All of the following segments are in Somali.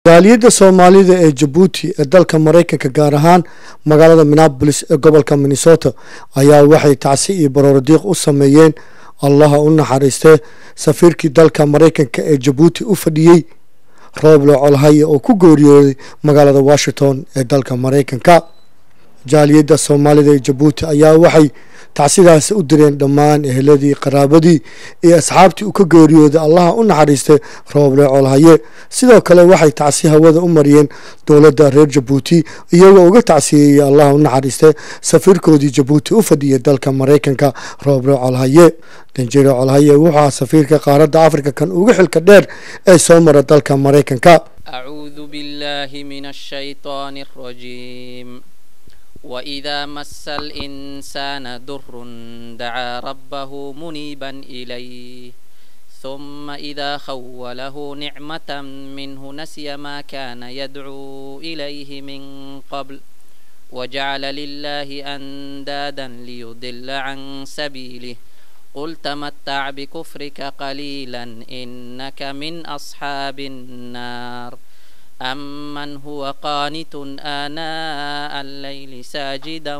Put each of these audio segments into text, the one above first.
jaaliyadda soomaalida ee jabuuti ee dalka maraykanka gaar ahaan magaalada minneabolis ee gobolka minnesota ayaa waxay tacsi iyo baroordiiq u sameeyeen allaha u naxariistee safiirkii dalka maraykanka ee jabuuti u fadhiyey rooble colhaye oo ku geeriyooday magaalada washington ee dalka maraykanka jaaliyadda soomaalida ee jabuuti ayaa waxay tacsidaasi u direen dhammaan eheladii qaraabadii iyo asxaabtii uu ka geeriyooday allaha u naxariistay rooble colhaye sidoo kale waxay tacsi hawada u mariyeen dowladda reer jabuuti iyagoo uga tacsiyeeyey allaha u naxariistay safiirkoodii jabuuti u fadhiyay dalka maraykanka rooble colhaye danjire colhaye wuxuu safiirka qaaradda afrika kan uga xilka dheer ee soo mara dalka maraykanka أعوذ بالله من الشيطان الرجيم وإذا مس الإنسان ضر دعا ربه منيبا إليه ثم إذا خوله نعمة منه نسي ما كان يدعو إليه من قبل وجعل لله أندادا ليضل عن سبيله قل تمتع بكفرك قليلا إنك من أصحاب النار أمن هو قانت آناء الليل ساجدا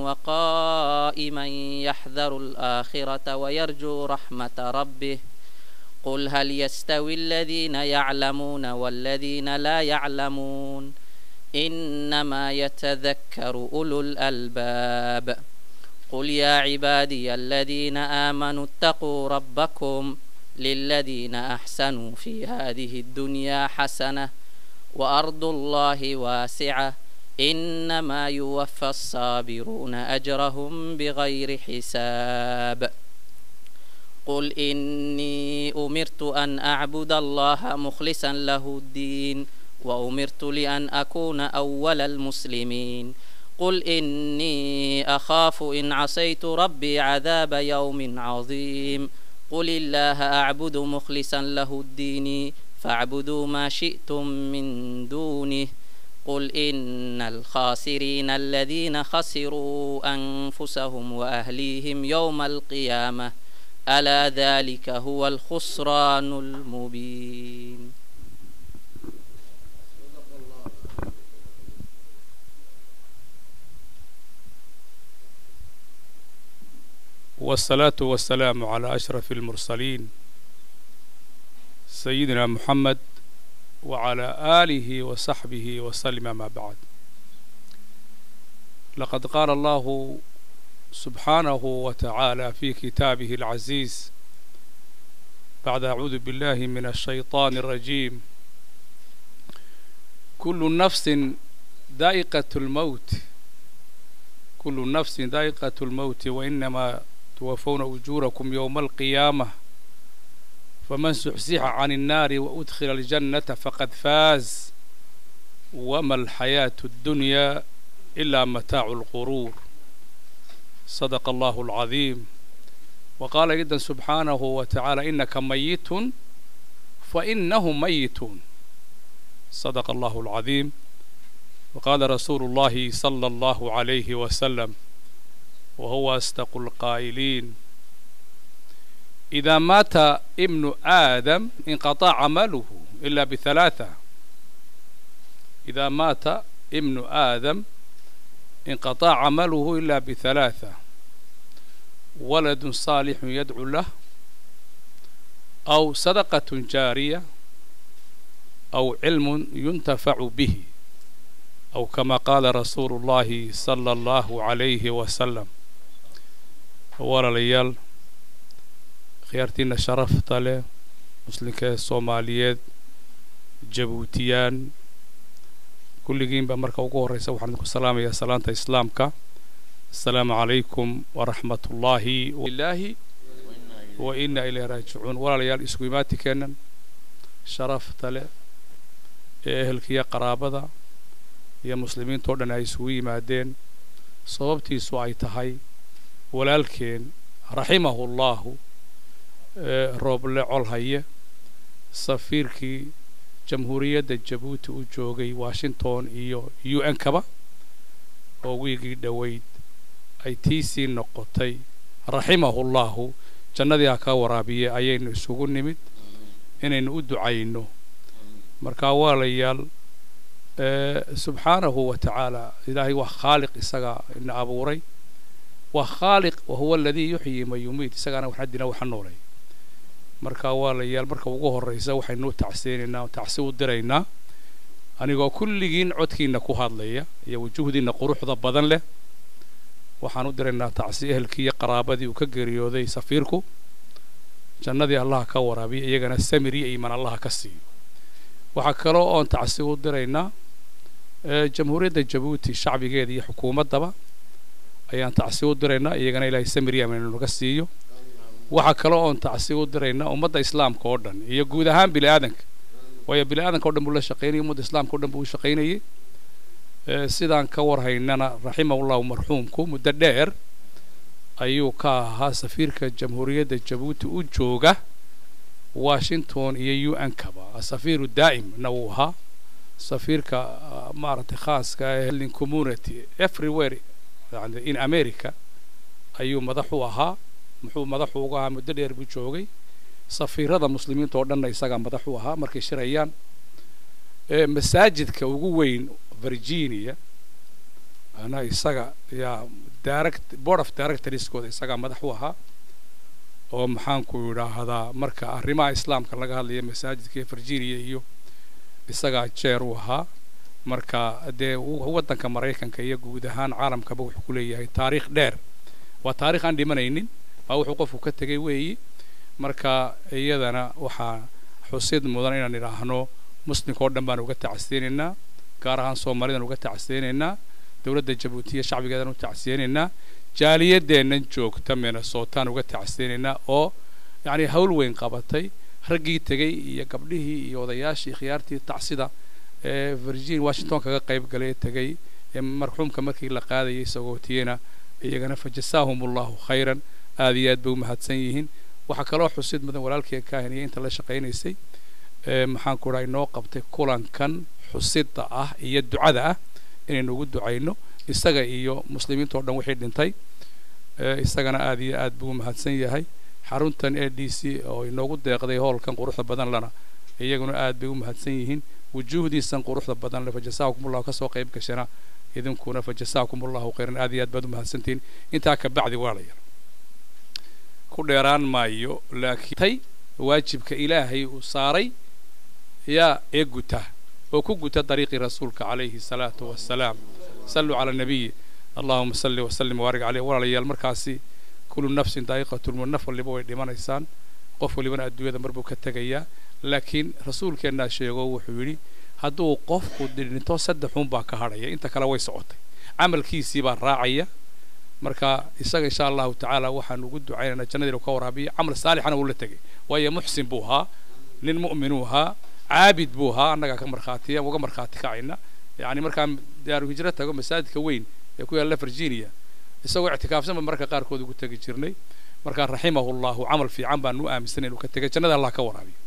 وقائما يحذر الآخرة ويرجو رحمة ربه قل هل يستوي الذين يعلمون والذين لا يعلمون إنما يتذكر أولو الألباب قل يا عبادي الذين آمنوا اتقوا ربكم للذين أحسنوا في هذه الدنيا حسنة وأرض الله واسعة إنما يوفى الصابرون أجرهم بغير حساب قل إني أمرت أن أعبد الله مخلصا له الدين وأمرت لأن أكون أول المسلمين قل إني أخاف إن عصيت ربي عذاب يوم عظيم قل الله أعبد مخلصا له الدين فاعبدوا ما شئتم من دونه قل إن الخاسرين الذين خسروا أنفسهم وأهليهم يوم القيامة ألا ذلك هو الخسران المبين والصلاة والسلام على أشرف المرسلين سيدنا محمد وعلى آله وصحبه وسلم ما بعد لقد قال الله سبحانه وتعالى في كتابه العزيز بعد أعوذ بالله من الشيطان الرجيم كل نفس ذائقة الموت كل نفس ذائقة الموت وإنما توفون أجوركم يوم القيامة فمن زحزح عن النار وأدخل الجنة فقد فاز وما الحياة الدنيا إلا متاع الغرور صدق الله العظيم وقال جدا سبحانه وتعالى إنك ميت فإنهم ميتون صدق الله العظيم وقال رسول الله صلى الله عليه وسلم وهو أصدق القائلين إذا مات ابن آدم انقطع عمله إلا بثلاثة إذا مات ابن آدم انقطع عمله إلا بثلاثة ولد صالح يدعو له أو صدقة جارية أو علم ينتفع به أو كما قال رسول الله صلى الله عليه وسلم walaalayaal khiyaartiina sharafta leh muslimka soomaaliyeed jabuutiyaan kulligiinba marka ugu horreysa waxaan idinku salaamayaa salaanta islaamka assalaamu calaykum waraxmat ullaahi ilaahi wa inna ilayhi raajicuun walaalayaal isku imaatikeennan sharafta leh ee ehelkiya qaraabada iyo muslimiintao dhan ay isugu yimaadeen sababtiisu ay tahay walaalkeen raximahu llaahu rooble colhaye safiirkii jamhuuriyadda jabuuti u joogay washington iyo u n kaba oo wiigii dhoweyd ay tiisii noqotay raximahu llaahu jannadii ha ka waraabiye ayaynu isugu nimid inaynu u ducayno marka walaalayaal subxaanahu wa tacaala ilaahay waa khaaliq isaga ina abuuray waa khaaliq wahuwa aladii yuxyi man yumiit isagaana waxna dina waxa noolay marka walaalayaal marka ugu horraysa waxaynu tacseenaynaa tacsi u diraynaa anigoo kulligiin codkiina ku hadlaya iyo wujuhdiina quruxda badan leh waxaan u diraynaa tacsi ehelkii iyo qaraabadii uu ka geeriyooday safiirku jannadii allaha ka waraabiya iyagana samir iyo iimaan allaha ka siiyo waxaa kaloo oon tacsi u diraynaa jamhuuriyadda jabuuti shacbigeeda iyo xukuumaddaba ayaan tacsi u diraynaa iyagana ilaahay samir iyo iimaan naga siiyo waxaa kaloo oon tacsi u diraynaa ummadda islaamka oo dhan iyo guud ahaan bini aadanka waayo bini aadanka o dhan buu la shaqaynayay ummadda islaamka o dhan buu u shaqaynayay sidaan ka warhaynana raximahullahu marxuumku muddo dheer ayuu ka ahaa safiirka jamhuuriyadda jabuuti u jooga washington iyo u n kaba safiiru daa'imna wuu ahaa safiirka maaragtay khaaska ee community everywhere yani in america ayuu madax u ahaa muxuu madaxu uga ahaa muddo dheer buu joogay safiirada muslimiinta oo dhanna isagaa madax u ahaa markay shirayaan masaajidka ugu weyn virginia ana isaga yaa direct board of directorskooda isagaa madax u ahaa oo maxaanku idhaahdaa marka arrimaha islaamka laga hadlaya masaajidka ee virginia iyo isagaa jeer u ahaa marka dee waddanka maraykanka iyo guud ahaan caalamkaba wuxuu ku leeyahay taariikh dheer waa taarikh aan dhimanaynin waa wuxuu qofku ka tegay weeyi marka iyadana waxaa xusid mudan inaan idhaahno muslimka oo dhan baan uga tacsiyeynaynaa gaar ahaan soomaalidan uga tacsiyeynaynaa dowladda jabuutiya shacbigeedan u tacsiyeynaynaa jaaliyadeennan joogta minnesotaan uga tacsiyeynaynaa oo yacni hawl weyn qabatay raggii tegey iyo gabdhihii iyo odayaashii khiyaartii tacsida ee virgin washington kaga qayb galay ee tegey ee marxuumka markii la qaadayay sagootiyena iyagana fa jasaahum allahu khayran aada iyo aad bay u mahadsan yihiin waxaa kaloo xusid mudan walaalkii kaahiniya inta la shaqaynaysay maxaan ku dhaha inoo qabtay kulankan xusida ah iyo ducada ah inaynu ugu ducayno isaga iyo muslimiinta o dhan wixii dhintay isagana aada iyo aad buu u mahadsan yahay xaruntan a d c oo inoogu deeqday hoolkan quruxda badan lana iyaguna aad bay u mahadsan yihiin wujuuhdiisan quruxda badan le fa jasaakum allahu kasoo qayb gashana idinkuna fa jasaakum allahu khayran aad iyo aad baad u mahadsantihiin intaa ka bacdi waa la yar ku dheeraan maayo laakiin tay waajibka ilaahay uu saaray yaa ee guta oo ku guta dariiqii rasuulka calayhi salaatu wassalaam salluu cala nabiyi allahuma salli wasallim waarig caleyh walaalayaal markaasi kullu nafsin daa'iqatulmut naf waliba way dhimanaysaan qof walibana adduunyada mar buu ka tegayaa laakiin rasuulkeennaa sheego wuxuu yidhi hadduu qofku dhinto saddexuun baa ka hadhaya inta kale way socotay camalkiisii baa raacaya marka isaga insha allahu tacaala waxaan ugu ducaynaynaa jannadiinu ka waraabiya camal saalixana uu la tegay waayo muxsin buu ahaa nin mu'minuu ahaa caabid buu ahaa annagaa ka markhaatiya uga markhaati kacayna yacni markaan daaru hijro tago masaajidka weyn ee ku yaalla virginia isagoo ictikaafsanba marka qaarkood ugu tegi jirnay markaa raximahu llahu camal fiican baan u aaminsanay inuu ka tegay jannada allah ka waraabiyo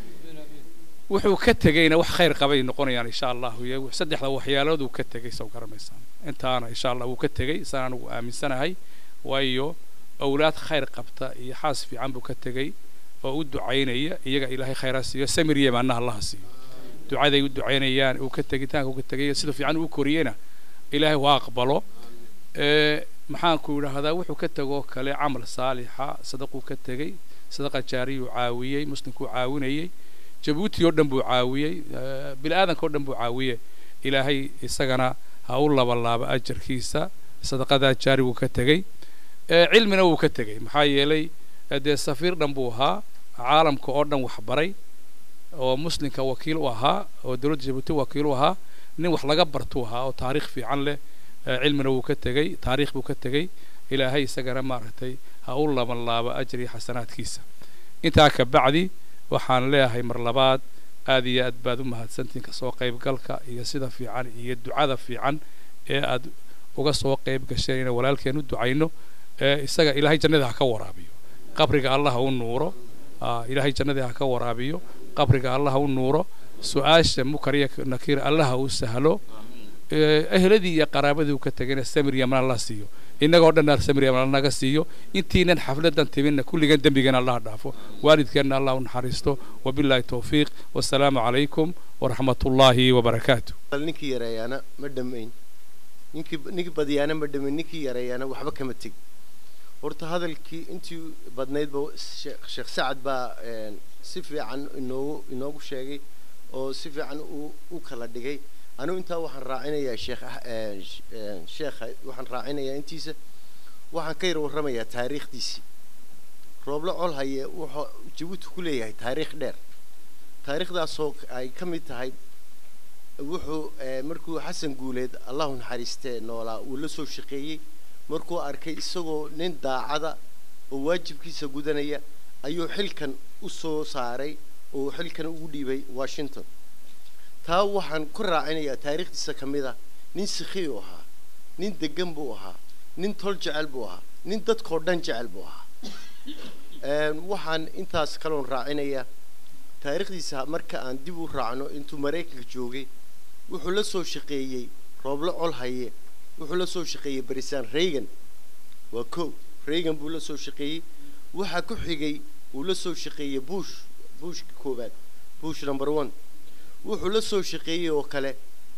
wuxuu ka tegayna wax khayr qabay noqonayaan insha allahu iyo saddexda waxyaalood uu ka tegay sow garanaysaan intaana insha allah wuu ka tegay isaan anugu aaminsanahay waayo awlaad khayr qabta iyo xaas fiican buu ka tegay oo u ducaynaya iyaga ilaahay khayraa siiyo samir yemaana allaha siiyo ducaday u ducaynayaan uu ka tegitaanka uu ka tegay sida fiican uu koriyena ilaahay waa aqbalo maxaanku idhaahdaa wuxuu ka tegoo kale camal saalixa sadaquu ka tegey sadaqa jaariyuu caawiyey muslimkuu caawinayey jabuuti oo dhan buu caawiyey bini aadanka oo dhan buu caawiyey ilaahay isagana ha u labalaaba ajarkiisa sadaqadaa jaari wuu ka tegey cilmina wuu ka tegey maxaa yeelay dee safiir dhan buu ahaa caalamka oo dhan waxbaray oo muslimka wakiil u ahaa oo dowladda jabuuti wakiil u ahaa nin wax laga bartuu ahaa oo taariikh fiican leh cilmina wuu ka tegey taariikh buu ka tegey ilaahay isagana maaragtay ha u labanlaaba ajri xasanaadkiisa intaa ka bacdi waxaan leeyahay mar labaad aad iyo aad baad u mahadsantihin kasoo qaybgalka iyo sida fiican iyo ducada fiican ee aad uga soo qayb gasheen inaan walaalkeen u ducayno isaga ilaahay jannada ha ka waraabiyo qabriga allah ha u nuuro ilaahay jannadii ha ka waraabiyo qabriga allah ha u nuuro su-aasha mukar iyo nakiir allah ha u sahlo ehladii iyo qaraabadii uu ka tegayna samir yaman allah siiyo innagoo dhan samir yaman naga siiyo intiinan xafladan timinna kulligan dembigeena allah dhaafo waalidkeenna allah u naxariisto wabilaahi towfiiq wasalaamu calaykum waraxmatullaahi wabarakaatu bal ninkii yareeyaana ma dhammayn ninkii ninkii badiyaana ma dhammayn ninkii yareeyaana waxba kama teg horta hadalkii intii badnaydba sheekh sheekh sacad baa een, si fiican inoogu inoogu sheegay oo si fiican u u kala dhigay anigu intaa waxaan raacinayaa sheekh ah- een, sh- een, sheekha waxaan raacinayaa intiisa waxaan ka yar warramayaa taariikhdiisii rooblo col haye wuxuu jabuuti ku leeyahay taariikh dheer taariikhdaasoo ay ka mid tahay wuxuu eh, markuu xasan guuleed allahu naxariistee noolaa uu la soo shaqeeyey markuu arkay isagoo nin daacada oo waajibkiisa gudanaya ayuu xilkan u soo saaray oo xilkan ugu dhiibay washington taa waxaan ku raacinayaa taariikhdiisa ka mid ah nin sikhi u ahaa nin degan buu ahaa nin tol jecel buu ahaa nin dadkoo dhan jecel buu ahaa Een, waxaan intaas kaloon raacinayaa taariikhdiisa marka aan dib u raacno intuu maraykanka joogay wuxuu la soo shaqeeyey rooblo col haye wuxuu la soo shaqeeyey barisaan reagan waa kow reagan buu la soo shaqeeyey waxaa ku xigay uu la soo shaqeeyey bush bushka koowaad bush number one wuxuu la soo shaqeeyey oo kale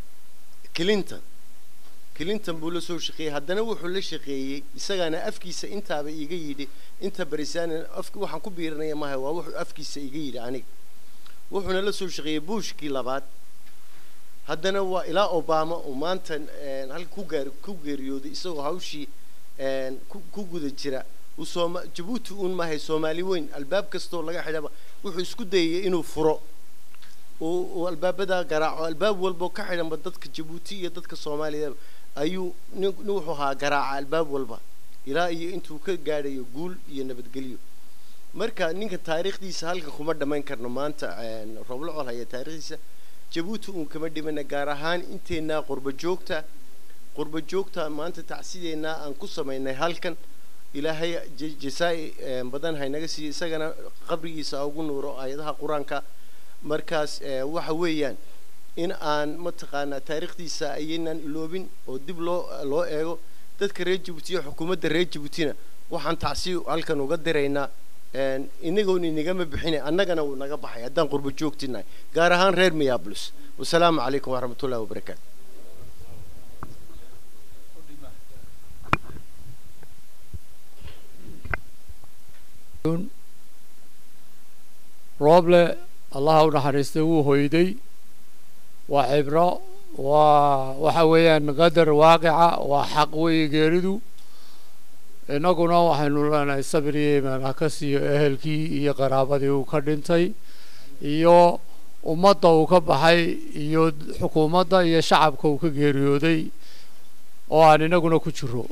clinton clinton buu la soo shaqeeyey haddana wuxuu la shaqeeyey isagaana afkiisa intaaba iiga yidhi inta barisaan afk waxaan ku biirinaya maaha waa wuxuu afkiisa iga yidhi aniga wuxuuna la soo shaqeeyey bushkii labaad haddana waa ilaa obama oo maanta een, halka ku gaar ku geeriyooday isagoo hawshii een, ku ku guda jira uu sooma jabuuti uun maahay soomaali weyn albaab kastoo laga xidhaba wuxuu isku dayay inuu furo uu uu albaabada garaaco albaab walbo ka xidhanba dadka jabuuti iyo dadka soomaaliyaba ayuu nin nin wuxuu ahaa garaaca albaab walba ilaa iyo intuu ka gaadhayo guul iyo nabadgelyo marka ninka taariikhdiisa halkan kuma dhammayn karno maanta een, rooblo col haya taariikhdiisa jabuuti uun kama dhimana gaar ahaan inteennaa qurba joogta qurba joogta maanta tacsideennaa aan ku samaynay halkan ilaahay j- jasaa-i een, badan haynaga siiyo isagana qabrigiisa ha ugu nuuro aayadaha qur-aanka markaas ee, waxa weeyaan in aan mataqaanaa taariikhdiisa ayaynaan iloobin oo dib loo loo eego dadka reer jabuuti iyo xukuumadda reer jabuutina waxaan tacsi halkan uga diraynaa een, inagoon inagama bixine annagana uu naga baxay haddaan qurbo joogtinahay gaar ahaan reer minneapolis wasalaamu calaykum waraxmatullahi wabarakaatu rooble allaha u naxariistay wuu hoyday waa cibro waa waxa weeyaan qadar waaqica waa xaq weeye geeridu innaguna waxaynu leenahay sabir iyo iimaan ha ka siiyo ehelkii iyo qaraabadii uu ka dhintay iyo ummadda uu ka baxay iyo xukuumadda iyo shacabka uu ka geeriyooday oo aan inaguna ku jiro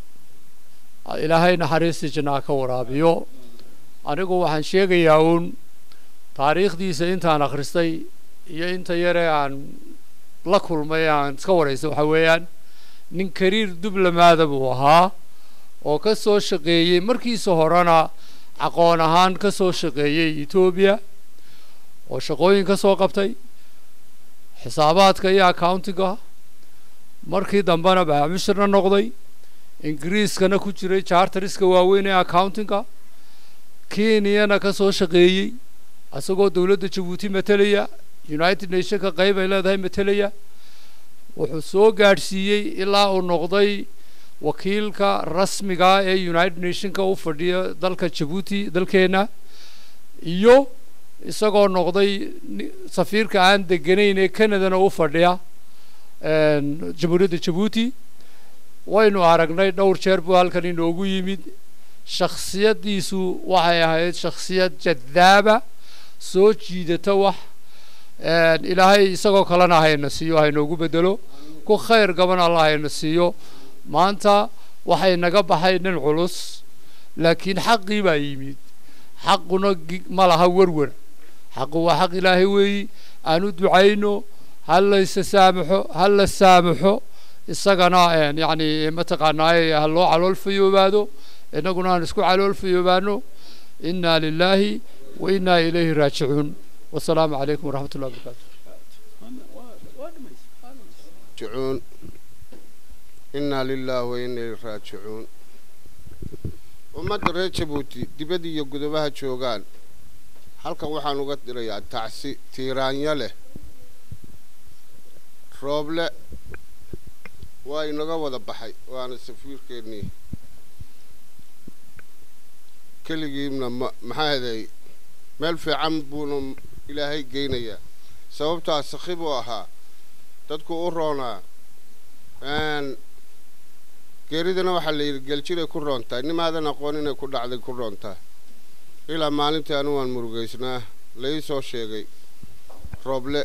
ilaahay naxariistii jannaa ka waraabiyo anigu waxaan sheegayaa uun taariikhdiisa intaan akhristay iyo inta yare aan la kulmay aan iska waraystay waxa weeyaan nin kariir dublamaada buu ahaa oo ka soo shaqeeyey markiisa horena aqoon ahaan ka soo shaqeeyey etoobiya oo shaqooyin ka soo qabtay xisaabaadka iyo accountinga markii dambena baamishirna noqday ingiriiskana ku jiray charteriska waaweyn ee accountinga kenyana ka soo shaqeeyey isagoo dowladda jabuuti matelaya united nationka qayb ay leedahay matelaya wuxuu soo gaadhsiiyey ilaa uu noqday wakiilka rasmiga ee united nationka u fadhiya dalka jabuuti dalkeena iyo isagoo noqday ni- safiirka aan deganayn ee canadana u fadhiya een, jamhuuriyadda jabuuti waynu aragnay dhowr jeer buu halkan inoogu yimid shakhsiyaddiisu waxay ahayd shakhsiyad jadaaba soo jiidata wax een, ilaahay isagoo kalena hayna siiyo haynoogu bedelo ku khayr gaban allah hayna siiyo maanta waxay naga baxay nin culus laakiin xaqii baa yimid xaquna gi- ma laha werwer xaqu waa xaq ilaahay weeyi aan u ducayno ha laysa saamaxo ha la saamaxo isagana een, yacni mataqaanaaye ha loo calool fayoobaado innaguna aan isku calool fayoobaano inna lilaahi wa inna ilayhi raajicuun wasalaamu calaykum waraxmat ullahi wabarakaatu راجعون إنا لله وإنا إليه راجعون ummadda reer jabuuti dibadda iyo gudobaha joogaan halkan waxaan uga dirayaa tacsi tiiraanyo leh rooble waa inaga wada baxay waana safiirkeennii keligiibna ma maxaa heday meel fiican buuna ilaahay geynayaa sababtaa sakhi buu ahaa dadku u roonaa geeridana waxaa la yidhi geljiray ku roontahay nimaadan aqoon inay ku dhacday ku roontaa ilaa maalintii anu waan murugaysnaa la ii soo sheegay rooble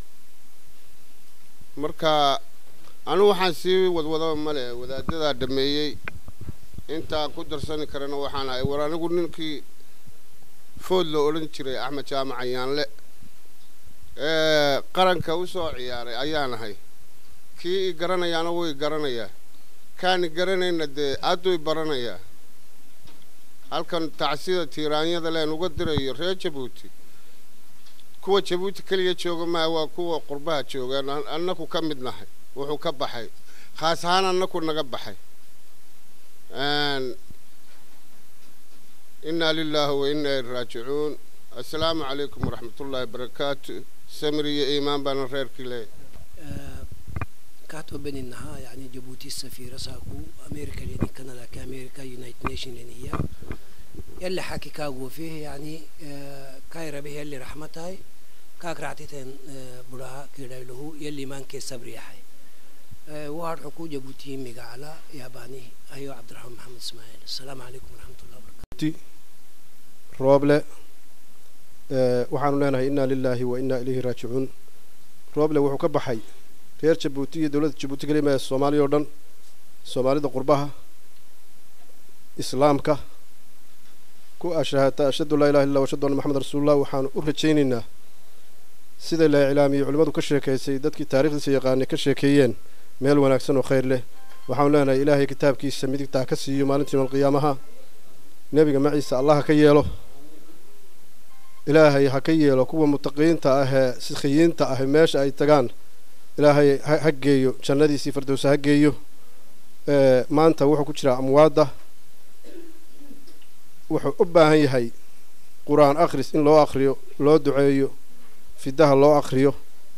marka anu waxaan sii wadwadaba male wadaadadaa dhameeyey intaan ku darsani karana waxaan ahay war anigu ninkii food la odhan jiray axmed jaamac ayaanle ee qaranka u soo ciyaaray ayaan ahay kii i garanayaana wuu i garanayaa kaani garanayna dee adduu i baranayaa halkan tacsida tiiraanyada leen uga dirayo reer jabuuti kuwa jabuuti keliya jooga maa waa kuwa qurbaha joogaan annaku ka mid nahay wuxuu ka baxay khaas ahaan annaku naga baxay inaa lilaahi wa inaa ilaihi raajicuun assalaamu calaykum waraxmatullaahi barakaatu samir iyo iimaan baana reerkii leeyahay كاتو بيننا يعني جيبوتي السفيرة ساكو أمريكا لين كندا كأمريكا يونايتد نيشن لين هي يلي حكي كاغو فيه يعني كايرا به يلي رحمتاي كاك رعتيتين براها كيدا له يلي مان كي صبري حي وهار حكو جيبوتي ميغا على ياباني أيو عبد الرحمن محمد اسماعيل السلام عليكم ورحمة الله وبركاته rooble waxaanu leenahay innaa lilaahi wa innaa ilayhi raajicuun rooble wuxuu ka baxay reer jabuuti iyo dowladda jabuuti kelima ee soomaaliya oo dhan soomaalida qurbaha islaamka ku ashahata ashhadu laa ilaha illa ashhadu anna maxamed rasuulullah waxaanu u rajaynaynaa sida la iclaamiyey culimmadu ka sheekaysay dadkii taarikhdiisa yaqaanay ka sheekeeyeen meel wanaagsan oo khayr leh waxaanu leenahay ilaahay kitaabkiisa midigtaa ka siiyo maalintii yowmalqiyaamaha nebiga maciisa allah ha ka yeelo ilaahay ha ka yeelo kuwa mutaqiyiinta ah ee sikhiyiinta ah meesha ay tagaan ilaahay ha geeyo jannadiisii fardowsa ha geeyo maanta wuxuu ku jiraa amwaadda wuxuu u baahan yahay qur-aan akhris in loo akhriyo loo duceeyo fidaha loo akhriyo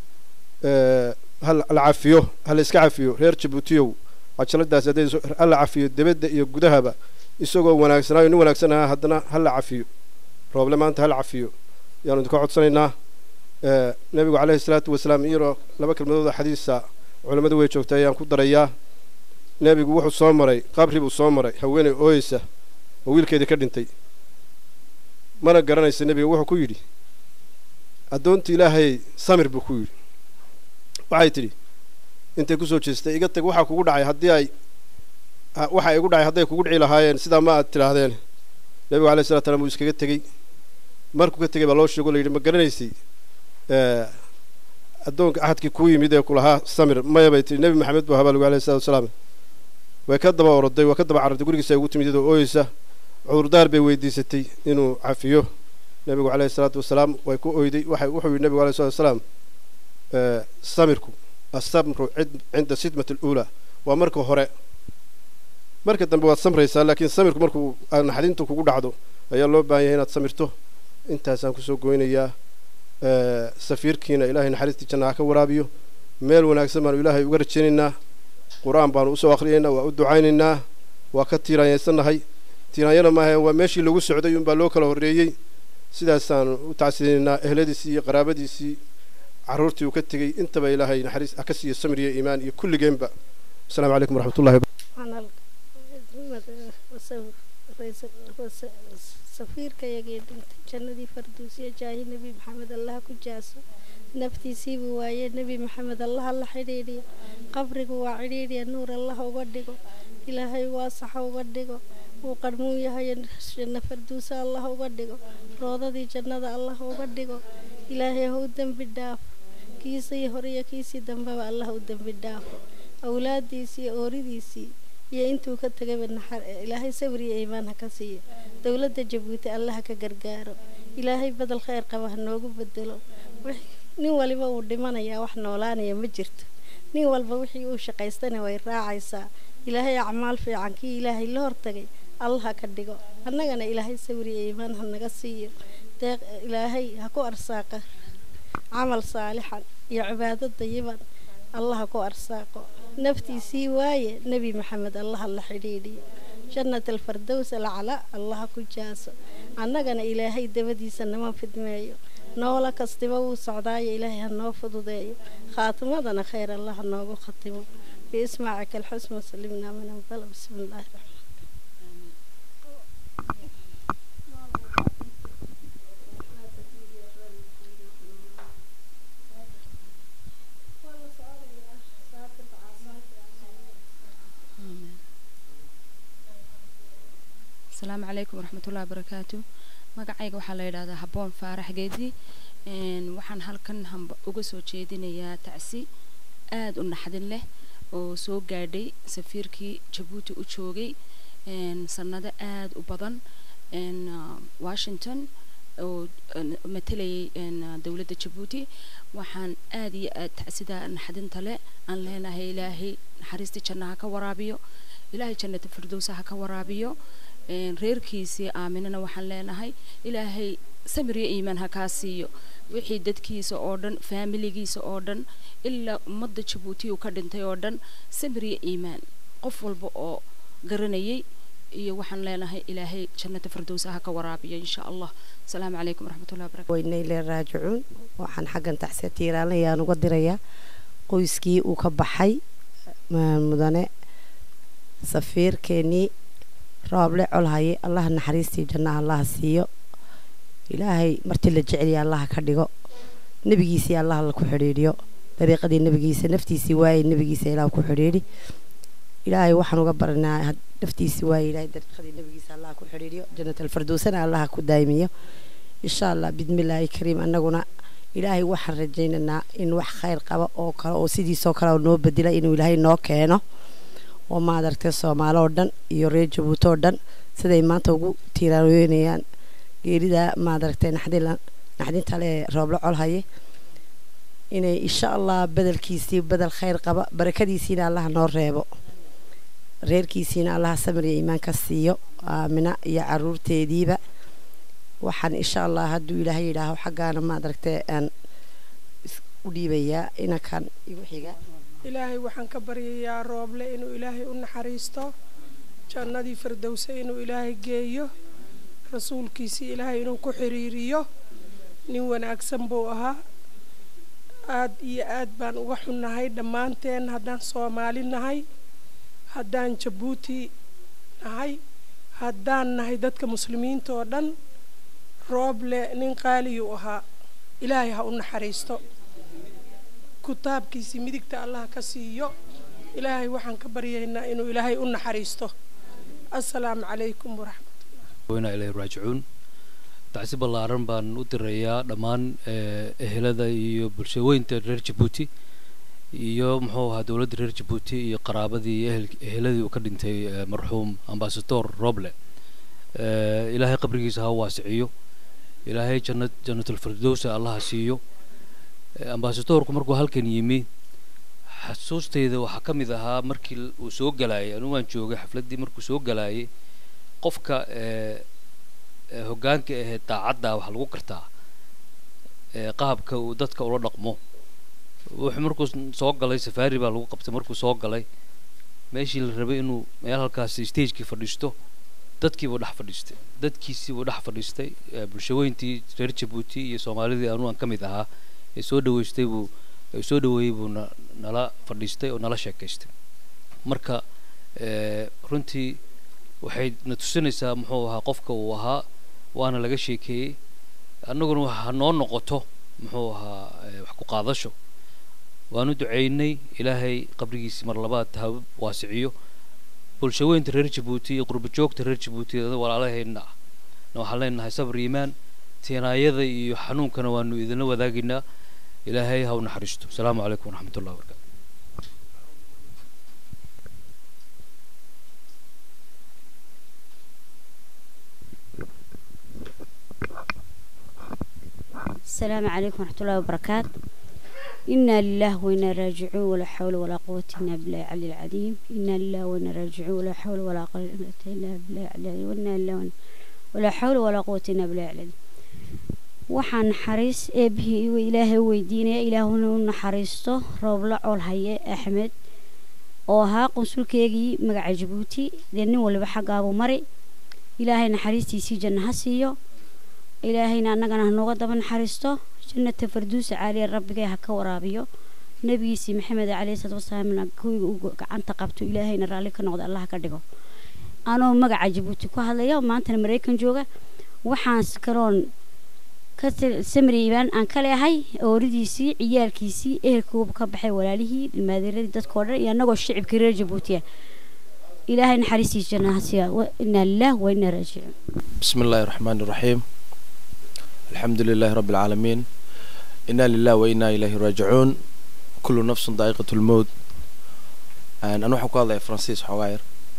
hala cafiyo hala iska cafiyo reer jabuutiyow cajaladaasi hadday hala cafiyo debadda iyo gudahaba isagoo wanaagsanaayo nin wanaagsanaa haddana hala cafiyo rooble maanta hala cafiyo yaanu idinka codsanaynaa nebigu caleyhi salaatu wasalaam iyadoo laba kelmadooda xadiisa culammadu way joogtay ayaan ku darayaa nebigu wuxuu soo maray qabri buu soo maray haweeney ooyeysa oo wiilkeedii ka dhintay mana garanaysa nebiga wuxuu ku yidhi addoonta ilaahay samir buu ku yidhi waxay tidhi intay kusoo jeestay iga tag waxaa kugu dhacay haddii ay waxa igu dhacay hadday kugu dhici lahaayeen sidaa ma aad tidhaahdeen nebigu alayhi salatu salam wuu iskaga tegey markuu ka tegey baa loo sheego la yidhi ma garanaysay addoonka axadkii kuu yimid ee kulahaa samir maya bay tihi nebi maxamed buu habaa lagu alayhi salatu wasalaam way ka daba oroday way ka daba carartay gurigiisa ay ugu timid iyadoo ooyeysa cudurdaar bay weydiisatay inuu cafiyo nebigu calayhi salaatu wasalaam way ku oyday waxay wuxuu yidhi nebigu alayhi salatu wasalaam samirku assamru cinda sidmati aluulaa waa marka hore marka dambe waad samraysaa laakiin samirku markuu naxdintu kugu dhacdo ayaa loo baahan yahay inaad samirto intaasaan kusoo goynayaa safiirkiina ilaahay naxariistii janna ha ka waraabiyo meel wanaagsan baanu ilaahay uga rajaynaynaa qur-aan baanu usoo akhriyaynaa waa u ducaynaynaa waa ka tiiraanyaysannahay tiiraanyana maaha waa meeshii lagu socday unbaa loo kala horreeyey sidaasaanu u tacsinaynaa ehladiisii iyo qaraabadiisii carruurtii uu ka tegey intaba ilaahay naxariis ha ka siiyo samir iyo iimaan iyo kulligeenba asalaamu calaykum waraxmatullahi safiirkayagii dhintay jannadii farduusiya jaahi nebi maxamed allaha ku jaaso naftiisiibuu waaye nebi maxamed allaha la xidhiidhiyo qabrigu waa cidhiidhiya nuur allaha uga dhigo ilaahay waasaxa uga dhigo uu qarmuun yahay janno farduusa allaha uga dhigo roodadii jannada allaha uga dhigo ilaahay ha u dembi dhaafo kiisii hore iyo kiisii dambeba allaha u dembi dhaafo awlaadiisii ooridiisii iyo intuu ka tegayba naxar ilaahay sabriyo iimaan ha ka siiyo dowladda jabuuti allaha ka gargaaro ilaahay badel kheyr qaba ha noogu bedelo nin waliba uu dhimanayaa wax noolaanaya ma jirto nin walba wixii uu shaqaystana way raacaysaa ilaahay acmaal fiican kii ilaahay la hortagay allaha ka dhigo annagana ilaahay sabriyo iimaan ha naga siiyo deeq ilaahay ha ku arsaaqa camal saalixan iyo cibaado dayiban allaha ku arsaaqo naftiisii waaye nebi maxamed allaha la xidhiidhiyo jannat alfardows alcala allaha ku jaaso annagana ilaahay dabadiisa nama fidmeeyo noola kastiba wuu socdaayo ilaahay ha noo fududeeyo khaatimadana khayr allah ha noogu khatimo biismaacika alxusn wasalimna min anbala bismi illaahi raxmaan asalaamu calaykum waraxmatullahi wabarakaatu magacayga waxaa la yidhahdaa habboon faarax geedi waxaan halkan hamba uga soo jeedinayaa tacsi aada u naxdin leh oo soo gaadhay safiirkii jabuuti u joogay sanado aada u badan washington oo matalayay dowladda jabuuti waxaan aada iyo aad tacsida naxdinta leh aan leenahay ilaahay naxariistii janna ha ka waraabiyo ilaahay jannata firdowsa ha ka waraabiyo reerkiisii aaminana waxaan leenahay ilaahay samir iyo iimaan ha kaa siiyo wixii dadkiisa oo dhan faamiligiisa oo dhan ilaa ummadda jabuuti uu ka dhintay oo dhan samir iyo iimaan qof walba oo garanayay iyo waxaan leenahay ilaahay jannata firdowsa ha ka waraabiyo insha allah asalaamu calaykum waraxmatullahi wabarakatu weynayle raajicuun waxaan xaggan taxsiya tiiraanayaan uga dirayaa qoyskii uu ka baxay mudane safiirkeenii rooble colhaye allaha naxariistii jannaha allaha siiyo ilaahay martii la jeceliya allaha ka dhigo nebigiisii allaha laku xidhiidhiyo dariiqadii nebigiisa naftiisii waayey nebigiisa ilaah ku xidhiidhi ilaahay waxaan uga baranaa naftiisii waayey ilaahay dariiqadii nebigiisa allaha ku xidhiidhiyo jannat alfirdowsana allaha ku daayimiyo insha allah bidmillaahi kariim annaguna ilaahay waxaan rajaynaynaa in wax khayr qaba oo kale oo sidiisoo kale noo bedela inuu ilaahay noo keeno oo maadaragtay soomaali oo dhan iyo reer jabuuti oo dhan siday maanta ugu tiiraayoynayaan geerida maadaragtay naxdinta le rooblo colhaye inay insha allah bedelkiisii bedel khayr qaba barakadiisiina allaha noo reebo reerkiisiina allaha samir iyo iimaan ka siiyo aamina iyo caruurteediiba waxaan insha allah hadduu ilaahay yidhaaho xaggaana maadaragtay aan u dhiibayaa inankan igu xiga ilaahay waxaan ka baryayaa rooble inuu ilaahay u naxariisto jannadii firdowse inuu ilaahay geeyo rasuulkiisii ilaahay inuu ku xiriiriyo nin wanaagsan buu ahaa aad iyo aad baan uga xunnahay dhammaanteen haddaan soomaali nahay haddaan jabuuti nahay haddaan nahay dadka muslimiinta oo dhan rooble nin qaaliyuu ahaa ilaahay ha u naxariisto kutaabkiisii midigta allah ka siiyo ilaahay waxaan ka baryaynaa inuu ilaahay u naxariisto assalaamu calaykum waraxmatullah ilahi raajicuun tacsi ballaaran baan u dirayaa dhammaan ehelada iyo bulshaweynta reer jabuuti iyo muxuu ahaa dowladda reer jabuuti iyo qaraabadii iyo eheladii uu ka dhintay marxuum ambasador roble ilaahay qabrigiisa ha waasiciyo ilaahay jannad jannatulfirdowsa allaha siiyo ambasadorku markuu halkan yimi xasuustayda waxaa ka mid ahaa markii uu soo galaayay anigu waan joogay xafladdii markuu soo galaayay qofka hoggaanka ahee daacadda waxaa lagu gartaa qaabka uu dadka ula dhaqmo wuxuu markuu soo galay safaari baa lagu qabtay markuu soo galay meeshii la rabay inuu meel halkaasi stagekii fadhiisto dadkiibuu dhex fadhiistay dadkiisiibuu dhex fadhiistay bulshaweyntii reer jabuuti iyo soomaalidii anuu aan ka mid ahaa ee soo dhaweystay buu soo dhaweeyey buu na nala fadhiistay oo nala sheekaystay marka runtii waxay na tusinaysaa muxuu ahaa qofka uu ahaa waana laga sheekeeyey annaguna waxa noo noqoto muxuu ahaa wax ku qaadasho waanu ducaynay ilaahay qabrigiisii mar labaad ha waasiciyo bulshaweynta reer jabuuti iyo qurba joogta reer jabuuti walaalahayna ah na waxaan leenahay sabr iimaan tiinaayada iyo xanuunkana waanu idinla wadaagaynaa ilaahay ha u naxariisto asalaamu calaykum waraxmat ullahi wabarakatu السلام عليكم ورحمة الله وبركاته إنا لله وإنا راجعون ولا حول ولا قوة إلا بالله العلي العظيم إنا لله وإنا راجعون ولا حول ولا قوة إلا بالله العلي العظيم وإنا لله ولا حول ولا قوة إلا بالله العلي waxaan naxariis eebihii iwa ilaahay u weydiinaya ilaahuna u naxariisto roobla colhaye axmed oo ahaa qunsulkeegii magaca jabuuti dee nin waliba xaggaabuu mari ilaahay naxariistiisii janno ha siiyo ilaahayna annagana hanooga daba naxariisto jannata farduusa caaliya rabbigay ha ka waraabiyo nebigiisii maxamed caleyhi salaatu wasalaamna kuwiga u gacanta qabto ilaahayna raalli ka noqda allah ka dhigo anoo magaca jabuuti ku hadlaya maantana maraykan jooga waxaan kaloon ka samriibaan aan ka leehay ooridiisii ciyaalkiisii ehelkuuba ka baxay walaalihii ilmaadeeradii dadkoo dhan iyo annagoo shicibkii reer jabuutiya ilaahay naxariistiisa jannaha siiya inaa lilah wa inaa raajicuun بسم الله الرحمن الرحيم الحمد لله رب العالمين إنا لله وإنا إليه راجعون كل نفس ذائقة الموت أنا أنا حكوا الله فرانسيس حواير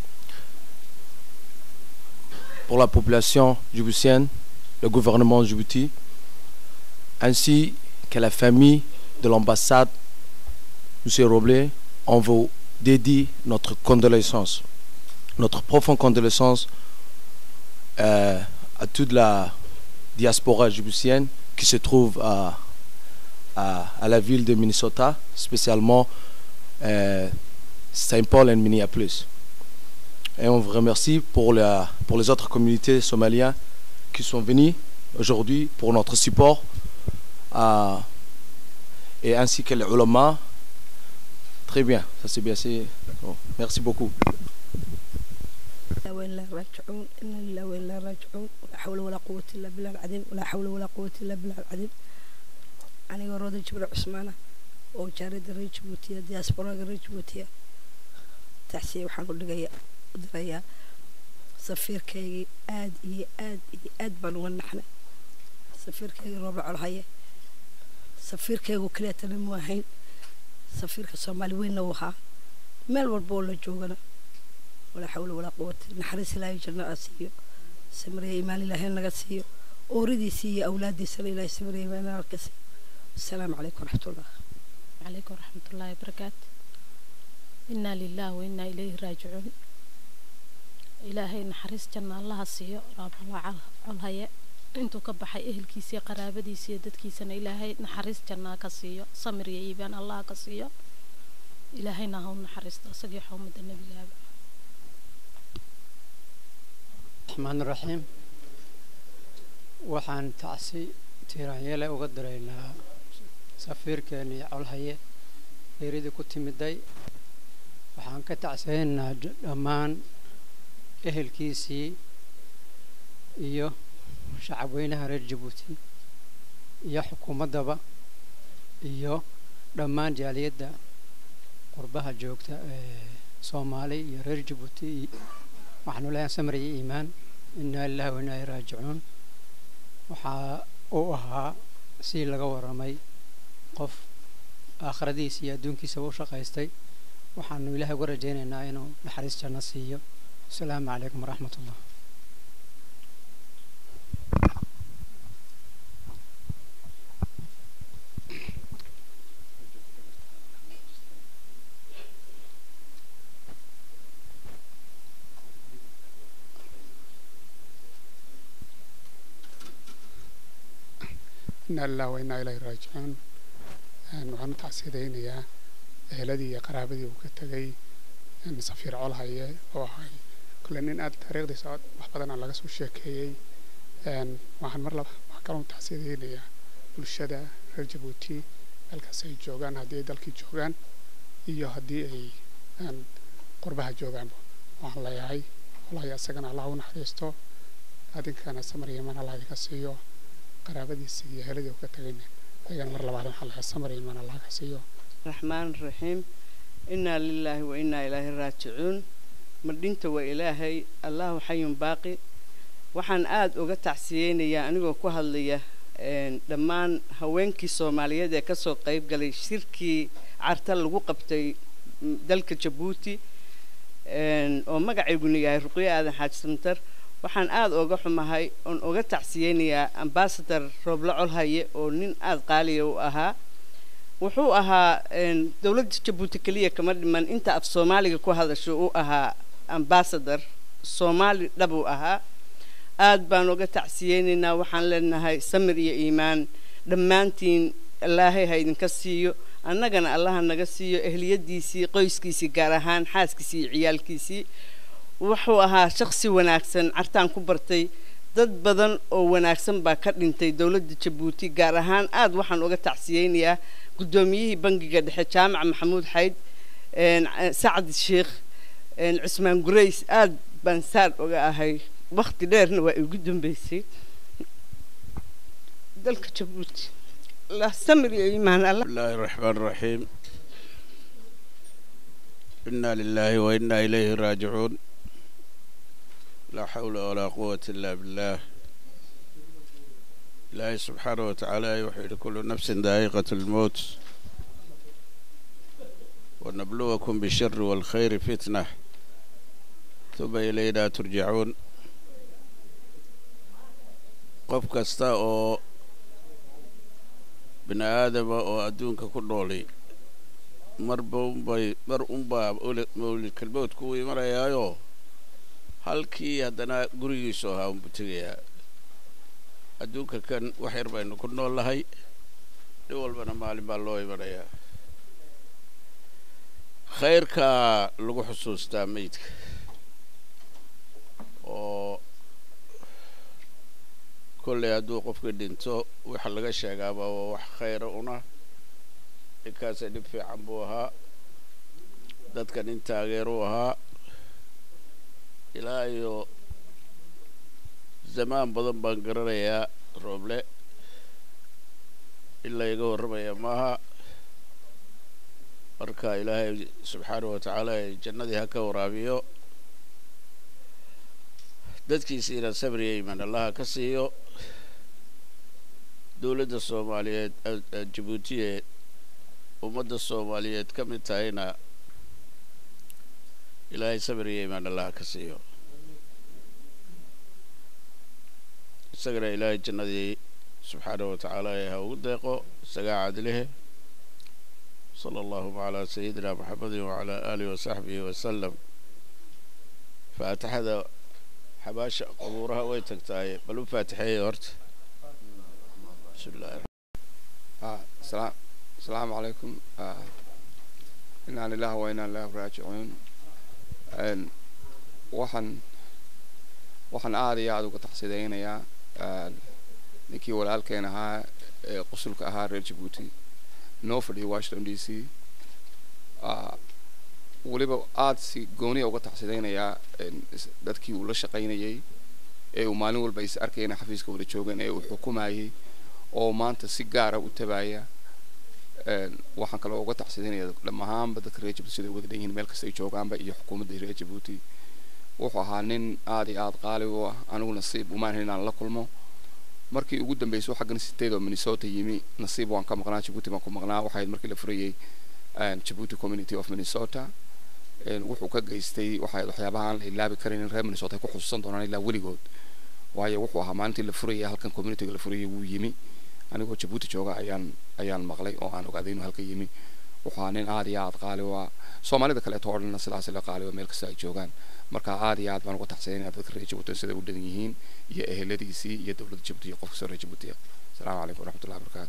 pour la population djiboutienne, le gouvernement de Djibouti, ainsi que la famille de l'ambassade, M. Roblé, on vous dédie notre condoléance, notre profonde condoléance euh, à toute la diaspora djiboutienne qui se trouve à, à, à la ville de Minnesota, spécialement euh, Saint Paul et Minneapolis. Et on vous remercie pour, la, pour les autres communautés somaliennes qui sont venues aujourd'hui pour notre support euh, et ainsi que les ulama. Très bien, ça c'est bien. c'est- bon, merci beaucoup. لا وين لا راجعون إنا لله وين لا راجعون ولا حول ولا قوة إلا بالله العظيم ولا حول ولا قوة إلا بالله العظيم أنا روضة جبر عثمانة oo jaarida reer jabuutiya diasporaga reer jabuutiya taxsiya waxaan u dhigaya u dirayaa safiirkaygii aad iyo aad iyo aad baan uga naxnay safiirkaygii rooba colhaye safiirkaygu kaleetana mu ahayn safiirka soomaali weynna uu ahaa meel walba oo la joogana walaa xawla walaa quwata naxariis ilaahay janno aa siiyo samariya imaan ilaahay naga siiyo ooridiisii iyo awlaadiisana ilaahay samariya imaan naga siiyo asalaamu calaykum waraxmatullah عليكم ورحمة الله وبركاته إنا لله وإنا إليه راجعون إلهي نحرس جنة الله سيو رب الله على intuu ka baxay ehelkiisii qaraabadiisii dadkiisana ilaahay naxariis jannaa ka siiyo samir iyo iibaan allah ka siiyo ilaahayna ha u naxariisto isagii xawmada nebigaaba الرحمن الرحيم waxaan tacsi tiiraanyele uga diraynaa safiirkeenii colhaye geeridii ku timiday waxaan ka tacsiyaynaynaa d- dhammaan ehelkiisii iyo shacabweynaha reer jabuuti iyo xukuumaddaba iyo dhammaan jaaliyadda qurbaha joogta ee soomaali iyo reer jabuuti waxaanu leeyahay samir iyo iimaan inaa lillahi wa inaa ilaihi raajicuun waxaa uu ahaa si laga waramay qof aakhiradiisa iyo adduunkiisaba u shaqaystay waxaanu ilaahay uga rajaynaynaa inuu naxariis janno siiyo asalaamu calaykum waraxmat ullah inaa lilah wa inaa ilayhi raajicuun Een, waxaan u tacsiidaynayaa eheladii iyo qaraabadii uu ka tegay een, safiir colhaye oo ahay kole nin aad taariikhdiisa aad wax badan aan laga soo sheekeeyey Een, waxaan mar laba waxaan kaloo u tacsiidaynayaa bulshada reer jabuuti meelkaas ay joogaan haddii ay dalkii joogaan iyo haddii ay een, qurbaha joogaanba waxaan leeyahay colhaye isagana allah u naxariisto adinkana samar yaman allah idinka siiyo qaraabadiisii iyo eheladii uu ka tegayna ayagana mar labaad waxaan leeyahay samar yaman allah ka siiyo الرحمن الرحيم إنا لله وإنا إليه راجعون مدينة وإلهي الله حي باقي waxaan aada uga tacsiyeynayaa anigoo ku hadlaya een, dhammaan haweenkii soomaaliyeed ee kasoo qayb galay shirkii carta lagu qabtay mm, dalka jabuuti een, oo magacayguna yahay ruqyo aadan xaaji samtar waxaan aada uga xumahay oon uga tacsiyeynayaa ambasador rooble colhaye oo nin aada qaaliya u ahaa wuxuu ahaa een, dowladda jabuuti keliya kama dhiman inta af soomaaliga ku hadasho uu ahaa ambasador soomaali dhab uu ahaa aad baan uga tacsiyeynaynaa waxaan leenahay samir iyo iimaan dhammaantiin ilaahay ha idinka siiyo annagana allaha naga siiyo ehliyadiisii qoyskiisii gaar ahaan xaaskiisii iyo ciyaalkiisii wuxuu ahaa shaksi wanaagsan cartaan ku bartay dad badan oo wanaagsan baa ka dhintay dowladda jabuuti gaar ahaan aad waxaan uga tacsiyeynayaa guddoomiyihii bangiga dhexe jaamac maxamuud xayd sacad sheekh cusmaan gurays aad baan saad uga ahay wakti dheerna waa igu dambeysay dalka jabuuti la samir iyo iimaan alla الله الرحمن الرحيم إنا لله وإنا إليه راجعون لا حول ولا قوة إلا بالله الله سبحانه وتعالى يوحي لكل نفس ذائقة الموت ونبلوكم بالشر والخير فتنة ثم إلينا ترجعون qof kasta oo bini aadama oo adduunka ku nooli marba unbay mar unbaa mawlid kelmoodku u imanayaayo halkii haddana gurigiisu ahaa unbu tegayaa adduunka kan wax yar baynu ku nool nahay nin walbana maalin baa loo imanayaa khayrkaa lagu xusuustaa meydka oo kolley hadduu qofkii dhinto waxa laga sheegaaba waa wax khayra una ninkaasa dhib fiican buu ahaa dadka nin taageeruu ahaa ilaa iyo zamaan badan baan garanayaa rooble in layga warramaya maaha marka ilaahay subxaanahu wa tacaala jannadii ha ka waraabiyo dadkiisiina sabriya iman allaha ka siiyo dowladda soomaaliyeed jabuuti ee ummadda soomaaliyeed ka mid tahayna ilaahay sabriya iman allaha ka siiyo isagana ilaahay jannadii subxaanahu wa tacaala ee ha ugu deeqo isagaa cadlihe صلى الله على سيدنا محمد وعلى آله وصحبه وسلم فاتحة حباشة قبورها ويتكتاي بلو فاتحية هرت بسم الله آه السلام السلام عليكم آه إنا لله وإنا إليه راجعون إن وحن وحن aad iyo aad uga taxsidaynayaa ninkii walaalkeen ahaa ee qusulka ahaa reer jabuuti noo fadhiyo washington d c weliba aada si gooniya uga taxsidaynayaa dadkii uu la shaqaynayay ee uu maalin walba is arkayna xafiiska wada joogeen ee uu xukumayay oo maanta si gaara u tabaaya waxaan kaloo uga taxsidinaya dhammahaanba dadka reer jabuuti siday wada dhanyihiin meel kasta ay joogaanba iyo xukuumadda reer jabuuti wuxuu ahaa nin aada iyo aada qaali u ah anigu nasiib umaan helin inaan la kulmo markii ugu dambeysay xaggan sideed oo minnesota yimi nasiib waan ka maqnaa jabuuti baan ku maqnaa waxayd markii la furayay jabuuti community of minnesota wuxuu ka geystay waxayd waxyaabaha aan la ilaabi karin in reer minnesota ay ku xusuusan doonaan ilaa weligood waayo wuxuu ahaa maalintii la furayay halkan communityga la furayay wuu yimi anigoo jabuuti jooga ayaan ayaan maqlay oo aan ogaaday inuu halka yimi wuxuu ahaa nin aada iyo aada qaali u ah soomaalida kaleeto oo dhanna sidaas la qaali meel kasta ay joogaan marka aada iyo aad baan uga taxsiyanaya dadka reer jabuuti siday u dhan yihiin iyo eheladiisii iyo dowladda jabuuti iyo qofka soo reer jabuuti ah asalaamu calaykum waraxmatullahi wabarakaatu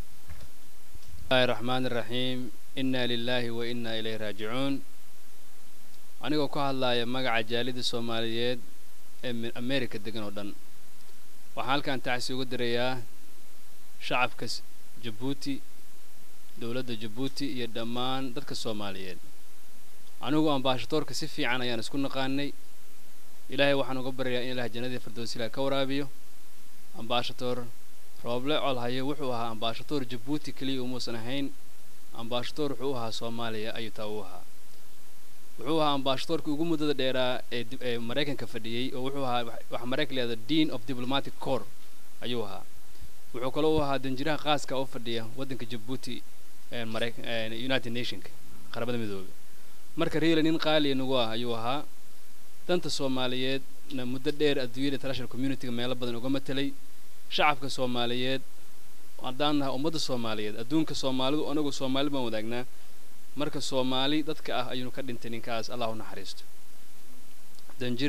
الله الرحمن الرحيم إنا لله وإنا إليه راجعون anigoo ku hadlaaya magaca jaalida soomaaliyeed ee america degan oo dhan waxaan halkan tacsi uga dirayaa shacabka jabuuti dowladda jabuuti iyo dhammaan dadka soomaaliyeed anigu ambaashatoorka si fiican ayaan isku naqaanay ilaahay waxaan uga baryayaa in ilaah jannadii firdowsilah ka waraabiyo ambaashatoor rooble colhaye wuxuu ahaa ambaashatoor jabuuti keliya umuusan ahayn ambaashatoor wuxuu u ahaa soomaaliya ayuu taa u ahaa wuxuu ahaa ambaashatoorkii ugu muddada dheeraa ee ee maraykanka fadhiyey oo wuxuu ahaa waxa maraykan leeda dean of diplomatic corps ayuu ahaa wuxuu kaloo u ahaa danjiraha qaaska oo fadhiya waddanka jabuuti ee maraykan united nationka qaramada midoobay marka reela nin qaaliya nagu ah ayuu ahaa danta soomaaliyeedna muddo dheer adduunyada international communityga meelo badan uga matelay shacabka soomaaliyeed haddaan nahay ummadda soomaaliyeed adduunka soomaalidu anagu soomaali baan wadaagnaa marka soomaali dadka ah ayuunu ka dhintay ninkaas allah u naxariisto danjire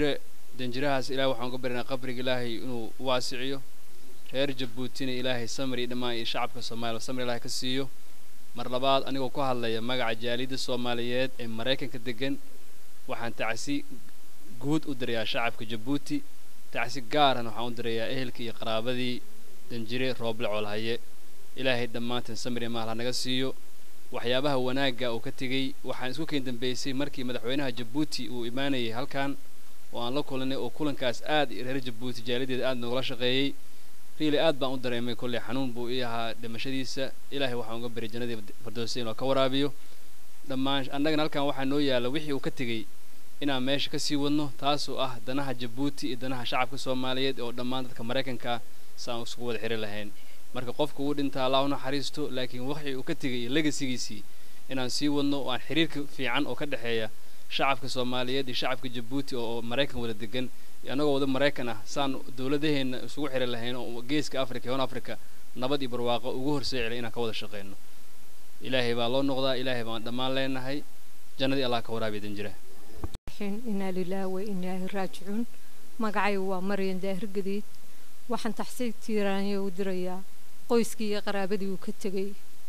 danjirahaas ilahay waxaan uga baryanaa qabriga ilaahay inuu waasiciyo reer jabuutina ilaahay samri dhammaan iyo shacabka soomaaliya samri ilaahay ka siiyo mar labaad anigoo ku hadlaya magaca jaaliyadda soomaaliyeed ee maraykanka degan waxaan tacsi guud u dirayaa shacabka jabuuti tacsi gaarana waxaan u dirayaa ehelkii iyo qaraabadii danjire rooble coolhaye ilaahay dhammaanteen samri maal ha naga siiyo waxyaabaha wanaagga uu ka tegey waxaan isku keen dambeysay markii madaxweynaha jabuuti uu imaanayay halkan oo aan la kulanay oo kulankaas aad reer jabuuti jaaliyadeeda aad noogala shaqeeyey riili aad baan u dareemay kolley xanuun buu ii ahaa dhimashadiisa ilaahay waxaan uga bari jannadii fardowsa inuu ka waraabiyo dhammaan annagana halkan waxaa noo yaalla wixii uu ka tegey inaan meesha ka sii wadno taasoo ah danaha jabuuti iyo danaha shacabka soomaaliyeed oo dhammaan dadka maraykanka saan isku wada xiri lahayn marka qofku uu dhintaa allah u naxariisto laakiin wixii uu ka tegay iyo legasigiisii inaan sii wadno oo aan xiriirka fiican oo ka dhexeeya shacabka soomaaliyeed iyo shacabka jabuuti oo maraykan wada degan annagoo wada maraykan ah saan dowladaheenna isugu xiri lahayn oo geeska africa iyo hon africa nabad iyo barwaaqo ugu horseeci lahay inaan ka wada shaqeyno ilaahay baa loo noqdaa ilaahay baan dhammaan leenahay jannadii allah ka waraabiya danjira inaa lilaahi wa inaahi raajicuun magacaygu waa maryan daahir gadiid waxaan taxsiig tiiraanya u dirayaa qoyskii iyo qaraabadii uu ka tegey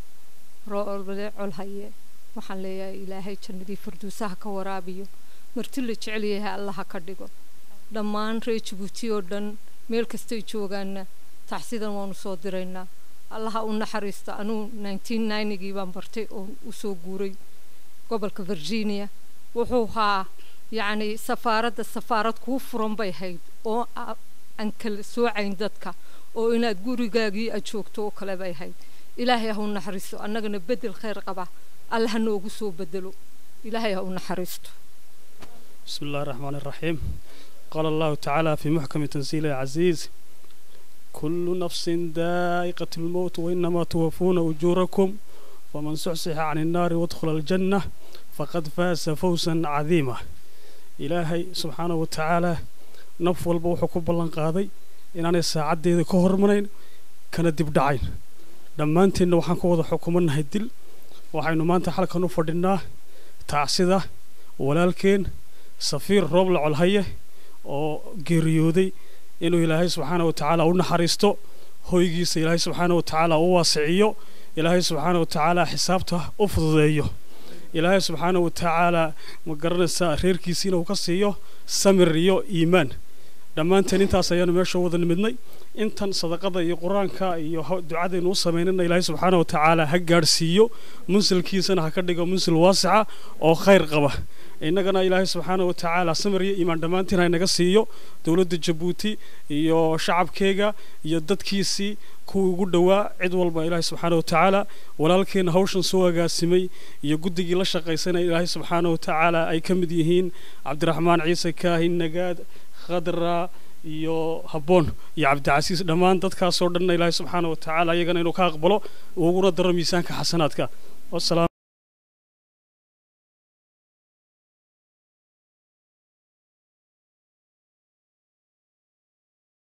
roobale colhaye waxaan leeyahay ilaahay jannadii farduusaha ka waraabiyo marti la jecel yahay allaha ka dhigo dhammaan reer jabuuti oo dhan meel kastay joogaanna taxsidan waanu soo diraynaa allaha u naxariista anuu nineteen ninegii baan bartay oo usoo guuray gobolka virginia wuxuu haa yacni safaaradda safaarad kuu furan bay hayd oo aan kala soocayn dadka oo inaad gurigaagii aad joogto oo kale bay hayd ilaahay ha u naxariisto annagana bedel khayr qaba alla ha noogu soo bedelo ilaahay ha u naxariisto بسم الله الرحمن الرحيم قال الله تعالى في محكم تنزيل العزيز كل نفس ذائقة الموت وإنما توفون أجوركم ومن سحسح عن النار وادخل الجنة فقد فاز فوزا عظيما إلهي سبحانه وتعالى نف والبوح كبلان قاضي إن أنا ساعد دي كهر منين كان دب دعين دمانتي إنه وحن كوضا حكومنا هيدل وحين ما أنت حلقة نفردنا تعسيدة ولكن safiir rooble colhaye oo geeriyooday inuu ilaahay subxaana wa tacaala u naxariisto hoygiisa ilaahay subxaana wa tacaala u waasiciyo ilaahay subxaana wa tacaala xisaabta u fududeeyo ilaahay subxaana wa tacaala ma garanaysaa reerkiisi inuu ka siiyo samir iyo iimaan dhammaanteen intaas ayaanu meesha wada nimidnay intan sadaqada iyo qur-aanka iyo ducadaynu u samaynana ilaahay subxaana wa tacaala ha gaadhsiiyo munsilkiisana ha ka dhigo munsil waasica oo khayr qaba innagana ilaahay subxaana wa tacaala samir iyo iimaan dhammaantiin ha inaga siiyo dowladda jabuuti iyo shacabkeega iyo dadkiisii kuwii ugu dhowaa cid walba ilaahay subxaana wa tacaala walaalkeena hawshan soo agaasimay iyo guddigii la shaqaysanaya ilaahay subxaana wa tacaala ay ka mid yihiin cabdiraxmaan ciise kaahin nagaad khadra iyo habboon iyo cabdicasiis dhammaan dadkaasoo dhanna ilaahay subxaana wa tacaala iyagana inuu ka aqbalo uguna daro miisaanka xasanaadka wasalaam